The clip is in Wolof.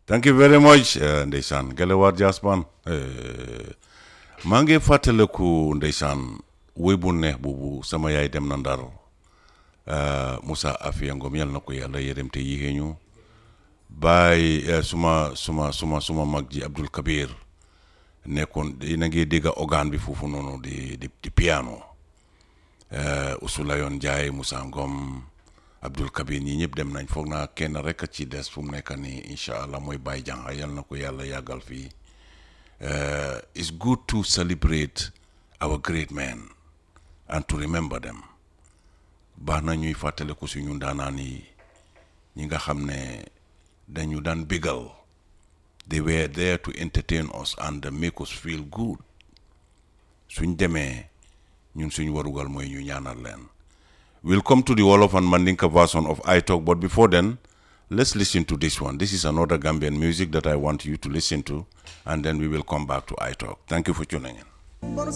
thank you very much eh, ndeysaan Gelewaar Jazz Band eh, maa ngi fàttaliku ndeysaan woy bu neex boobu sama yaay dem na ndar eh, Moussa Afia Ngom yal na ko yàlla yërëm te yéexee ñu baay eh, suma suma suma suma mag ji Abdul Kabir nekkoon yéen a ngi dégg organe bi foofu noonu di di di piano eh, Ousulayon Ndiaye Moussa Ngom Abdul Kabir ñi ñëpp dem nañ foog naa kenn rek a ci des fu mu nekk nii incha allah mooy Baye Janga yal na ko yàlla yàggal fii Uh, it's good to celebrate our great men and to remember them baax na ñuy fàttaliku suñu ndaanaan yi ñi nga xam ne dañu daan bégal they were there to entertain us and make us feel good suñ demee ñun suñ warugal mooy ñu ñaanal leen we'll come to the Wolof and Mandinka version of I Talk but before then let's listen to this one this is another Gambian music that I want you to listen to and then we will come back to I Talk thank you for tuning in